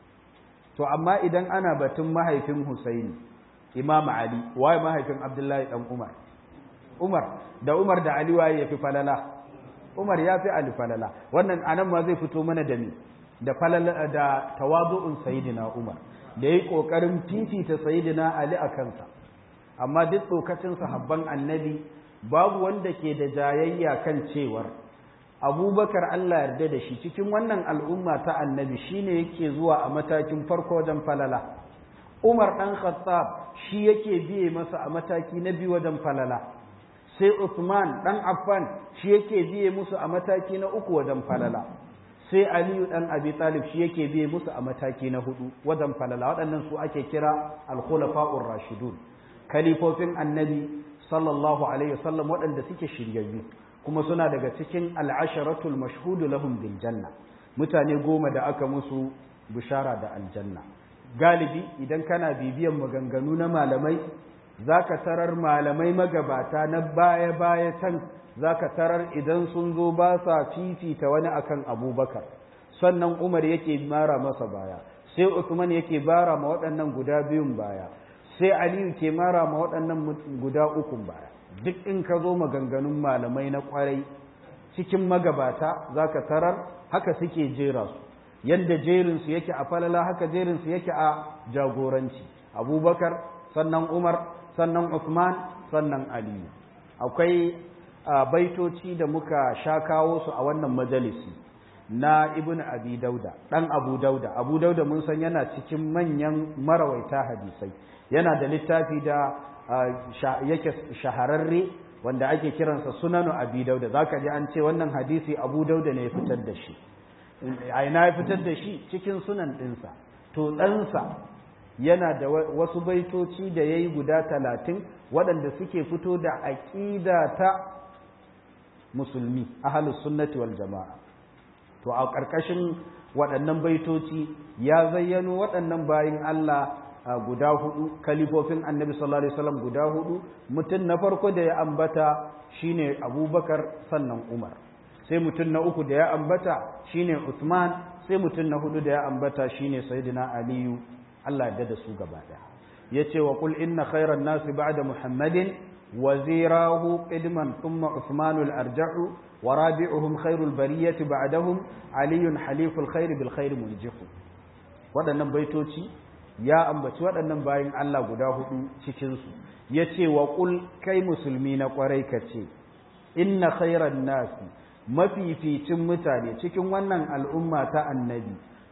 to amma idan ana batun mahaifin Husaini imam ali waye mahaifin abdullahi dan umar Umar da Umar da Ali waye yafi falala Umar ya fi Ali falala wannan anan ma zai fito mana da ni da falala da tawadu'un sayyidina Umar da yayi kokarin fifita sayyidina Ali a kansa amma duk tsokacin sahabban annabi babu wanda ke da jayayya kan cewar Abubakar Allah yarda da shi cikin wannan al'umma ta annabi shine yake zuwa a matakin farko wajen falala Umar dan Khattab shi yake biye masa a mataki na biyu wajen falala sai Uthman dan Affan shi yake biye musu a mataki na uku wajen falala sai Aliyu dan Abi Talib shi yake biye musu a mataki na hudu wajen falala waɗannan su ake kira al-khulafa'ur rashidun kalifofin annabi sallallahu alaihi wasallam waɗanda suke shiryayyu kuma suna daga cikin al-asharatul mashhudu lahum bil janna mutane goma da aka musu bishara da aljanna galibi idan kana bibiyan maganganu na malamai za ka tarar malamai magabata na baya-baya can za ka tarar idan sun zo ba sa fifita wani akan abubakar sannan umar yake mara masa baya sai usman yake bara ma waɗannan guda biyun baya sai aliyu ke mara ma waɗannan guda ukun baya duk in ka zo maganganun malamai na ƙwarai cikin magabata za ka tarar haka suke jera su yadda jerinsu yake a falala haka jerinsu yake a jagoranci abubakar sannan umar sannan Uthman sannan Ali akwai baitoci da muka sha kawo su a wannan majalisi na Ibn Abi Dauda dan Abu Dauda Abu Dauda mun san yana cikin manyan marawaita hadisai yana da littafi da yake shahararre wanda ake kiransa Sunanu Abi Dauda zaka ji an ce wannan hadisi Abu Dauda ne ya fitar da shi a ina ya fitar da shi cikin sunan ɗinsa to ɗansa yana da wasu baitoci da ya yi guda talatin waɗanda suke fito da aƙida ta musulmi ahalus sunnati wal jama'a to a ƙarƙashin waɗannan baitoci ya zayyano waɗannan bayin Allah guda hudu kalifofin annabi sallallahu alaihi wasallam guda hudu mutum na farko da ya ambata shine abubakar sannan umar sai mutum na uku da ya ambata shine usman sai mutum na hudu da ya ambata shine sayyidina aliyu Allah ya da su gaba ɗaya yace wa qul inna khayran nasi ba'da muhammadin wazirahu qidman thumma usmanul arja'u wa rabi'uhum khairul bariyati ba'dahum aliyun haliful khair bil khair muljihu waɗannan baitoci ya ambaci waɗannan bayin Allah guda hudu cikin su yace wa qul kai musulmi na kwarai kace inna khayran nasi mafificin mutane cikin wannan al'umma ta annabi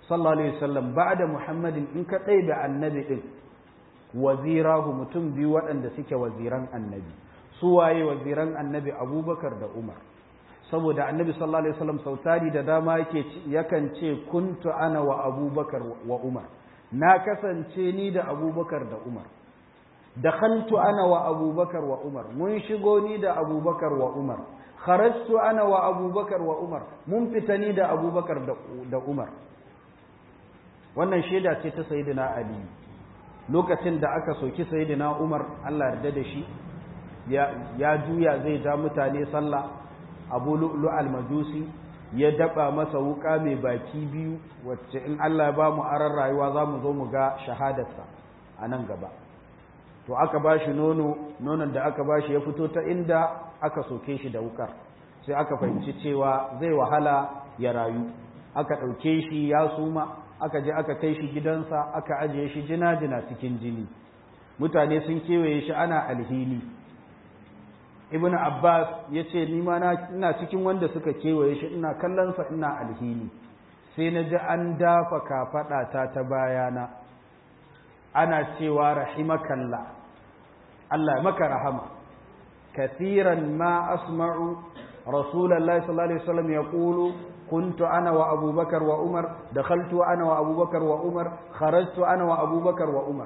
sallallahu alaihi wasallam ba'da muhammadin in ka ɗaibe annabi din wazirahu mutum biyu waɗanda suke waziran annabi su waye waziran annabi abubakar da umar saboda annabi sallallahu alaihi wasallam sautari da dama yake yakan ce kuntu ana wa abubakar wa umar na kasance ni da abubakar da umar dakhaltu ana wa abubakar wa umar mun shigo ni da abubakar wa umar kharajtu ana wa abubakar wa umar mun fita ni da abubakar da umar wannan shaida ce ta sayyidina ali lokacin da aka soki sayyidina umar Allah yarda da shi ya juya zai ja mutane sallah abu lu'lu'al majusi ya daba masa wuka mai baki biyu wacce in Allah ya ba mu aran rayuwa za mu zo mu ga shahadarsa a nan gaba to aka ba shi nono nonon da aka ba shi ya fito ta inda aka soke shi da wukar sai aka fahimci cewa zai wahala ya rayu aka ɗauke shi ya suma aka je aka kai shi gidansa aka ajiye shi jina-jina cikin jini mutane sun kewaye shi ana alhini ibn abbas ya ce nima ina cikin wanda suka kewaye shi ina kallonsa ina alhini sai na ji an dafa kafaɗata ta bayana ana cewa rahimakalla Allah ya maka rahama kathiran ma asma'u rasulullahi sallallahu alaihi wasallam yaqulu كنت أنا وأبو بكر وعمر دخلت أنا وأبو بكر وعمر خرجت أنا وأبو بكر وعمر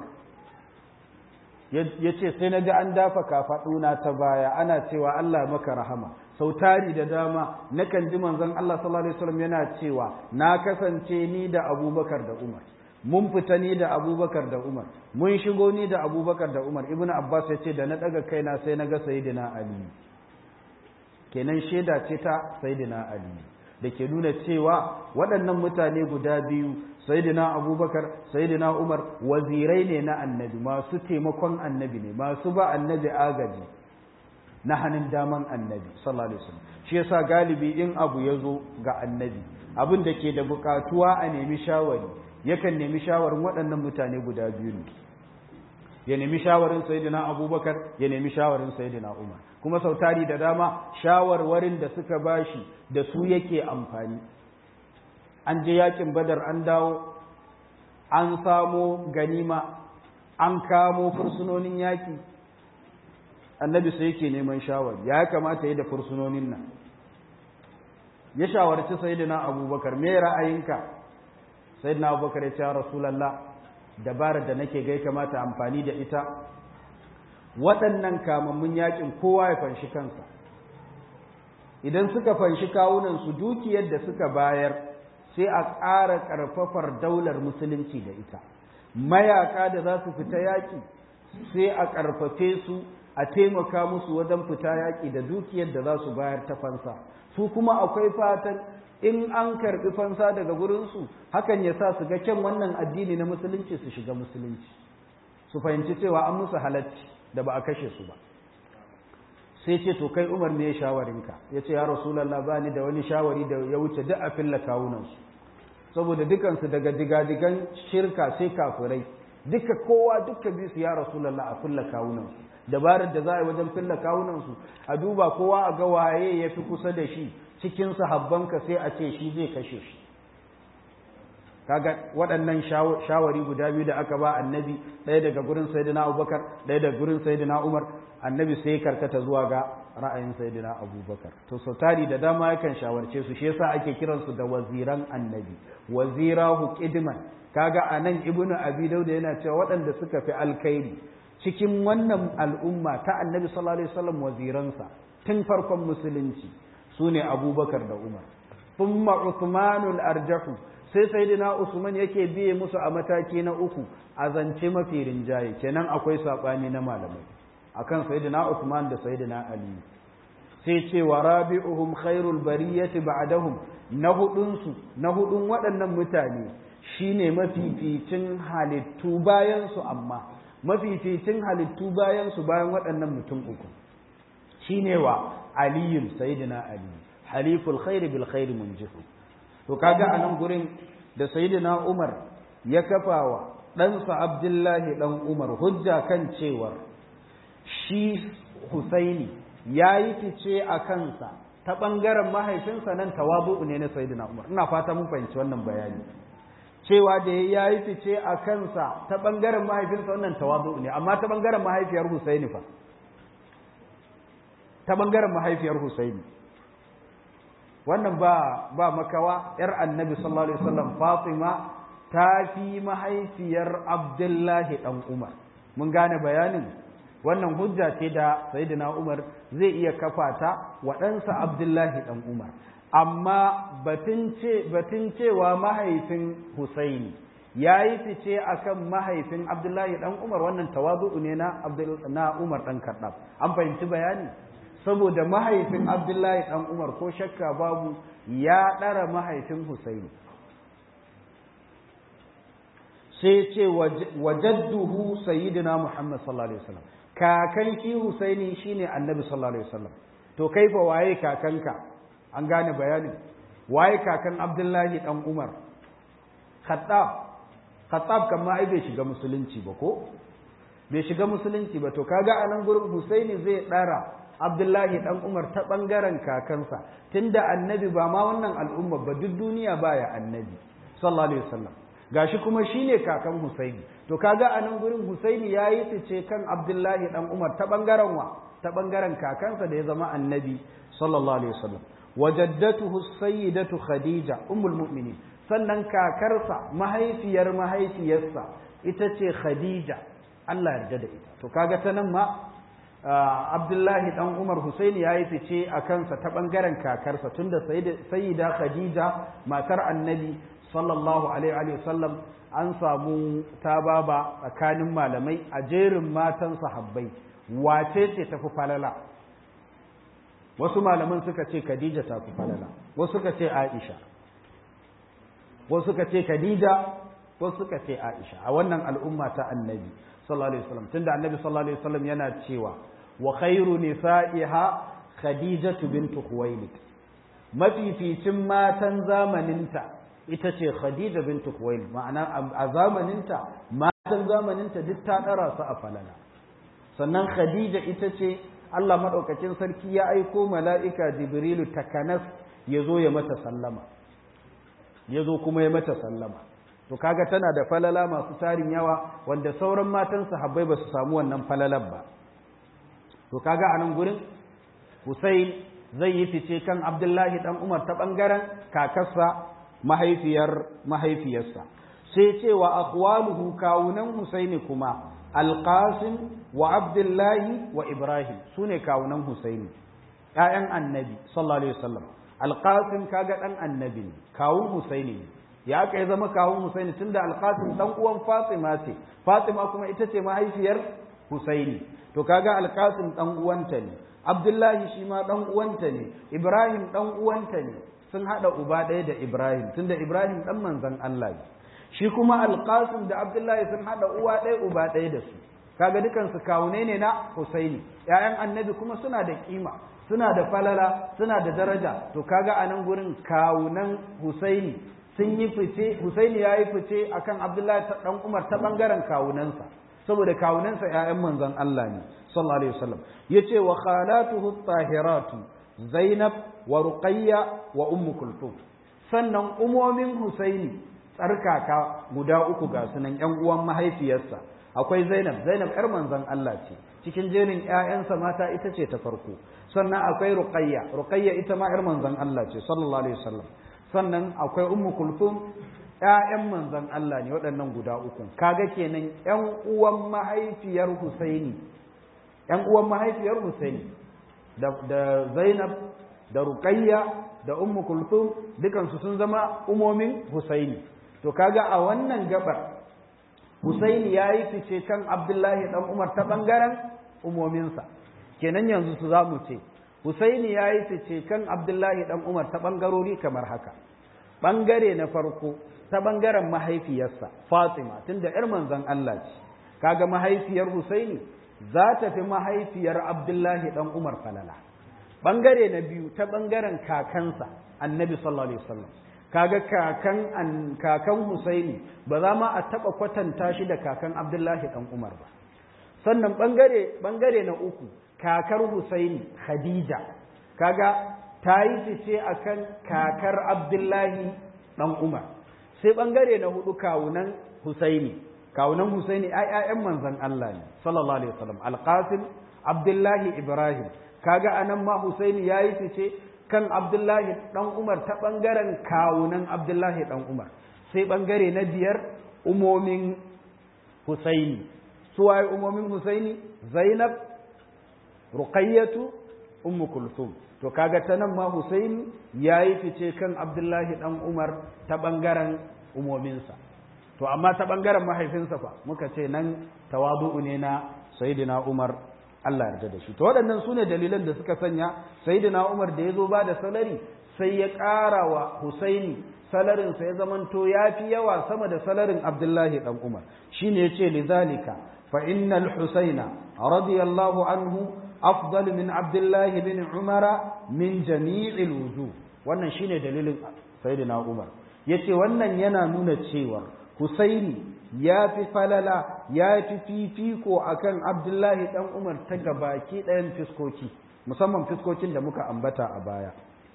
yace sai na ga an dafa kafaɗuna ta baya ana cewa Allah maka rahama sau tari da dama nakan ji manzon Allah sallallahu alaihi wasallam yana cewa na kasance ni da Abubakar da Umar mun fita ni da Abubakar da Umar mun shigo ni da Abubakar da Umar Ibn Abbas ya ce da na daga kaina sai na ga Sayyidina Ali kenan shaida ce ta Sayyidina Ali da ke nuna cewa waɗannan mutane guda biyu sayidina abubakar sayidina umar wazirai ne na annabi masu taimakon annabi ne masu ba annabi agaji na hannun daman annabi sallallahu alaihi wasallam shi yasa galibi in abu ya zo ga annabi abin da ke da bukatuwa a nemi shawari yakan nemi shawarin waɗannan mutane guda biyu ne ya nemi shawarin sayidina abubakar ya nemi shawarin sayidina umar kuma sautari da dama shawarwarin da suka bashi da su yake amfani an je yakin badar an dawo an samo ganima an kamo fursunonin yaki annabi sai yake neman shawari ya kamata yi da fursunonin nan ya shawarci sayyidina abubakar me ra'ayinka sayyidina abubakar ya ce rasulallah dabarar da nake gai kamata amfani da ita waɗannan kamammun yakin kowa ya fanshi kansa idan suka fanshi kawunansu dukiyar da suka bayar sai a ƙara ƙarfafar daular musulunci da ita mayaka da za su fita yaƙi sai a ƙarfafe su a taimaka musu wajen fita yaƙi da dukiyar da za su bayar ta fansa su kuma akwai fatan in an karɓi fansa daga gurinsu hakan ya sa su ga kyan wannan addini na musulunci su shiga musulunci su fahimci cewa an musu halacci da ba a kashe su ba sai ce to kai umar ne shawarinka ya ce ya rasulallah ba ni da wani shawari da ya wuce duk a filla kawunansu saboda dukansu daga digadigan shirka sai kafirai duka kowa duka bi su ya rasulallah a filla kawunansu dabarar da za a yi wajen filla kawunansu a duba kowa a ga waye ya fi kusa da shi cikin sahabbanka sai a ce shi zai kashe shi kaga waɗannan shawari guda biyu da aka ba annabi ɗaya daga gurin sayyidina abubakar ɗaya daga gurin sayyidina umar annabi sai karkata zuwa ga ra'ayin sayyidina abubakar to sau tari da dama yakan shawarce su shi yasa ake kiransu da waziran annabi wazirahu qidman kaga anan ibnu abi dauda yana cewa waɗanda suka fi alkhairi cikin wannan al'umma ta annabi sallallahu alaihi wasallam waziransa tun farkon musulunci sune abubakar da umar thumma uthmanul arjahu sai sayyidina usman yake biye musu a mataki na uku a zance mafi rinjaye kenan akwai sabani na malamai akan sayyidina usman da sayyidina ali sai ce wa rabi'uhum khairul bariyati ba'dahum na hudun su na hudun waɗannan mutane shine mafificin halittu bayan su amma mafificin halittu bayan su bayan waɗannan mutum uku shine wa aliyun sayyidina ali haliful khair bil khair munjihu to kaga a nan gurin da sayyidina Umar ya kafawa ɗansa Abdullahi ɗan Umar hujja kan cewar shi Husaini ya yi fice a kansa ta ɓangaren mahaifinsa nan tawabu'u ne na sayyidina Umar ina fata mun fahimci wannan bayani cewa da ya yi fice a kansa ta ɓangaren mahaifinsa wannan tawazu ne amma ta ɓangaren mahaifiyar Husaini fa ta ɓangaren mahaifiyar Husaini wannan ba ba makawa ‘yar annabi sallallahu alaihi wasallam Fatima ta fi mahaifiyar Abdullahi ɗan Umar mun gane bayanin wannan hujja ce da Sayyidina Umar zai iya kafa ta waɗansa Abdullahi ɗan Umar amma batun cewa mahaifin Husaini ya yi fice akan mahaifin Abdullahi ɗan Umar wannan tawazu'u ne na na Umar ɗan Kaɗab an fahimci bayani saboda mahaifin Abdullahi ɗan Umar ko shakka babu ya ɗara mahaifin Husaini sai ce wajadduhu sayyidina Muhammad sallallahu alaihi wasallam kakan shi Husaini shine Annabi sallallahu alaihi wasallam to kaifa waye kakanka an gane bayanin waye kakan abdullahi dan umar khattab khattab kan ma ai bai shiga musulunci ba ko bai shiga musulunci ba to kaga a nan gurin husaini zai dara abdullahi dan umar ta bangaren kakansa tunda annabi ba ma wannan al'umma ba duk duniya baya annabi sallallahu alaihi wasallam gashi kuma shine kakan husaini to kaga a nan gurin husaini yayi fice kan abdullahi dan umar ta bangaren wa ta bangaren kakansa da ya zama annabi sallallahu alaihi wasallam wajaddatuhu sayyidatu khadija ummul mu'minin sannan kakarsa mahaifiyar mahaifiyarsa ita ce khadija Allah yarda da ita to kaga ta nan ma Abdullahi dan Umar Husaini yayi fice a kansa ta bangaren kakarsa tunda sayyida khadija matar annabi sallallahu alaihi wa sallam an samu tababa tsakanin malamai a jerin matan sahabbai wace ce tafi falala wasu malaman suka ce Khadija ta fi falala wasu suka ce Aisha wasu suka ce Khadija wasu suka ce Aisha a wannan al'umma ta Annabi sallallahu alaihi wasallam tunda Annabi sallallahu alaihi wasallam yana cewa wa khairu nisa'iha Khadijatu bintu Khuwailid mafificin matan zamaninta ita ce Khadija bintu Khuwailid ma'ana a zamaninta matan zamaninta duk ta dara su a falala sannan Khadija ita ce Allah maɗaukacin sarki ya aiko mala'ika Jibrilu takanas ya zo ya mata sallama, ya zo kuma ya mata sallama. To, kaga tana da falala masu tarin yawa wanda sauran matan sahabbai ba su samu wannan falalan ba. To, kaga a nan gurin, Hussein zai yi fice kan Abdullahi ɗan Umar ta ɓangaren kakarsa mahaifiyar mahaifiyarsa. Sai cewa akwaluhu kawunan Husaini kuma alƙasim wa abdullahi wa ibrahim su ne kawunan husaini ‘ya'yan annabi sallallahu alaihi wasallam alƙasim kaga ɗan annabi ne kawun husaini ne ya aka yi zama kawun husaini tun da alƙasim ɗan uwan fatima ce fatima kuma ita ce mahaifiyar husaini to kaga alƙasim ɗan uwanta ne abdullahi shi ma ɗan uwanta ne ibrahim ɗan uwanta ne sun haɗa uba ɗaya da ibrahim tunda ibrahim ɗan manzon allah ne shi kuma alƙasim da abdullahi sun haɗa uwa ɗaya uba ɗaya da su kaga dukansu kawune ne na husaini ‘ya'yan annabi kuma suna da ƙima suna da falala suna da daraja to kaga a nan gurin kawunan husaini sun yi fice husaini ya yi fice akan abdullahi ɗan umar ta ɓangaren kawunansa saboda kawunansa ‘ya'yan manzon Allah ne sallallahu alaihi wasallam ya ce wa khalatuhu tahiratu zainab wa ruqayya wa ummu kulthum sannan umomin husaini tsarkaka guda uku ga sunan ‘yan uwan mahaifiyarsa akwai Zainab Zainab ‘yar manzon Allah ce cikin jerin ‘ya'yansa mata ita ce ta farko sannan akwai Ruqayya Ruqayya ita ma ‘yar manzon Allah ce sallallahu alaihi wasallam sannan akwai Ummu Kulthum ‘ya'yan manzon Allah ne waɗannan guda uku kaga kenan ‘yan uwan mahaifiyar Husaini ‘yan uwan mahaifiyar Husaini da, da Zainab da Ruqayya da Ummu Kulthum dukansu sun zama umomin Husaini to kaga a wannan gabar Husaini ya yi fice kan Abdullahi ɗan Umar ta ɓangaren umominsa kenan yanzu su za mu ce Husaini ya yi fice kan Abdullahi ɗan Umar ta ɓangarori kamar haka ɓangare na farko ta ɓangaren mahaifiyarsa Fatima tunda ‘yar manzon Allah ce kaga mahaifiyar Husaini za ta fi mahaifiyar Abdullahi ɗan Umar falala ɓangare na biyu ta ɓangaren kakansa annabi sallallahu alaihi wasallam kaga kakan an kakan Husaini ba za ma a taba kwatanta shi da kakan Abdullahi dan Umar ba sannan bangare bangare na uku kakar Husaini Khadija kaga ta yi fice akan kakar Abdullahi dan Umar sai bangare na hudu kawunan husaini kawunan husaini ai ƴaƴan manzon Allah ne sallallahu alaihi wasallam alqasim abdullahi ibrahim kaga anan ma husaini yayi fice kan abdullahi dan umar ta bangaren kawunan abdullahi dan umar sai bangare na biyar umomin husaini suwaye umomin husaini zainab ruqayyatu ummu kulthum to kaga ta nan ma husaini yayi fice kan abdullahi dan umar ta bangaren umominsa to amma ta bangaren mahaifinsa fa muka ce nan tawadu'u ne na sayyidina umar Allah yarda da shi to waɗannan sune dalilan da suka sanya sayyidina umar da yazo ba da salari sai ya ƙara wa husaini salarin sa ya zamanto yafi yawa sama da salarin abdullahi dan umar shine yace lidhalika fa innal husaina radiyallahu anhu afdal min abdullahi bin umara min jami'il wujuh wannan shine dalilin sayyidina umar yace wannan yana nuna cewa Husaini ya fi falala ya fi fifiko akan Abdullahi dan Umar ta gabaki ɗayan fiskoki musamman fiskokin da muka ambata a baya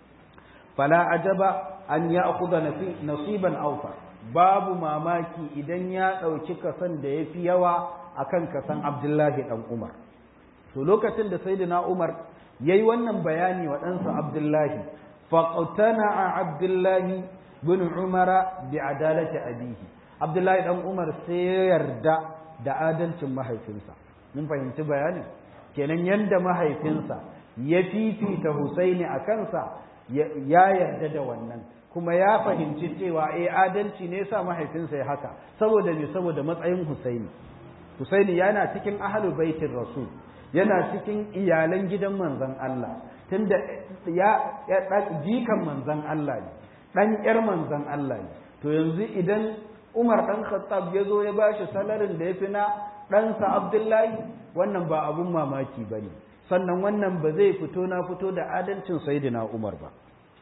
fala ajaba an ya akhudha nasiban awfa babu mamaki idan ya ɗauki kasan da ya fi yawa akan kasan Abdullahi dan Umar to lokacin da sayyidina Umar yayi wannan bayani wa ɗansa Abdullahi faqtana Abdullahi bin Umara bi adalati abihi Abdullahi dan Umar sai ya yarda da adalcin mahaifinsa mun fahimci bayanin kenan yanda mahaifinsa ya fifita Husaini a kansa ya yarda da wannan kuma ya fahimci cewa eh adalci ne yasa mahaifinsa ya haka saboda me saboda matsayin Husaini Husaini yana cikin ahlul baitin Rasul yana cikin iyalan gidan manzon Allah tunda ya jikan manzon Allah ne dan yar manzon Allah ne to yanzu idan Umar ɗan Khattab ya zo ya bashi salarin da ya fi na ɗansa Abdullahi wannan ba abun mamaki ba ne sannan wannan ba zai fito na fito da adalcin Sayyidina Umar ba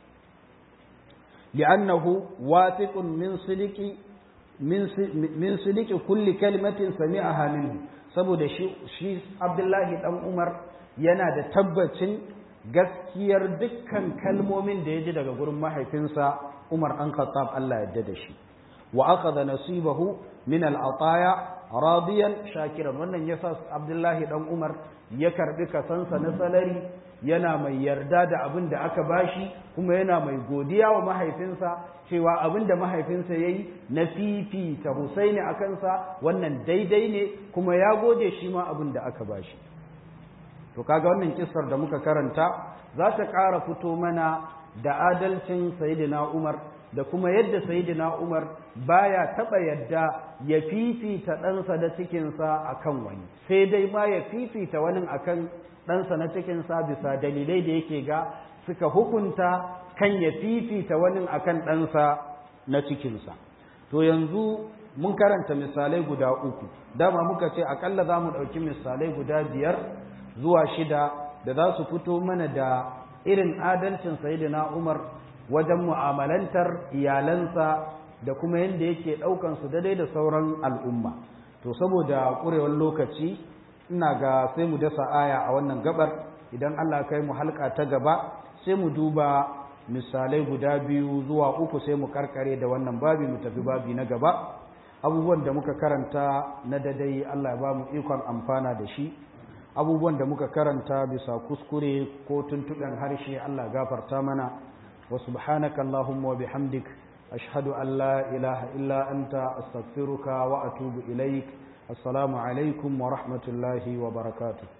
li'annahu wathiqun min siliki min siliki kulli kalimatin sami'aha minhu saboda shi shi Abdullahi dan Umar yana da tabbacin gaskiyar dukkan kalmomin da ya ji daga gurin mahaifinsa Umar ɗan Khattab Allah ya yarda da shi wa akhadha nasibahu min al-ataya radiyan shakiran wannan yasa Abdullahi dan Umar ya karbi kasansa na salari yana mai yarda da abin da aka bashi kuma yana mai godiya wa mahaifinsa cewa abin da mahaifinsa yayi na fifita Husaini a kansa wannan daidai ne kuma ya gode shi ma abin da aka bashi to kaga wannan kissar da muka karanta za ta ƙara fito mana da adalcin Sayyidina Umar da kuma yadda sayidina Umar baya taba yadda ya fifita ɗansa da cikinsa akan wani sai dai ma ya fifita wani akan ɗansa na cikinsa bisa dalilai da yake ga suka hukunta kan ya fifita wani akan ɗansa na cikinsa to yanzu mun karanta misalai guda uku dama muka ce akalla za mu ɗauki misalai guda biyar zuwa shida da za su fito mana da irin adalcin sayidina Umar wajen mu'amalantar iyalansa da kuma yadda yake ɗaukansu daidai da sauran al'umma to saboda ƙurewar lokaci ina ga sai mu dasa aya a wannan gabar idan Allah kai mu halka ta gaba sai mu duba misalai guda biyu zuwa uku sai mu karkare da wannan babi mu tafi babi na gaba abubuwan da muka karanta na dadai Allah ya ba mu ikon amfana da shi abubuwan da muka karanta bisa kuskure ko tuntuɓen harshe Allah gafarta mana وسبحانك اللهم وبحمدك أشهد أن لا إله إلا أنت أستغفرك وأتوب إليك السلام عليكم ورحمة الله وبركاته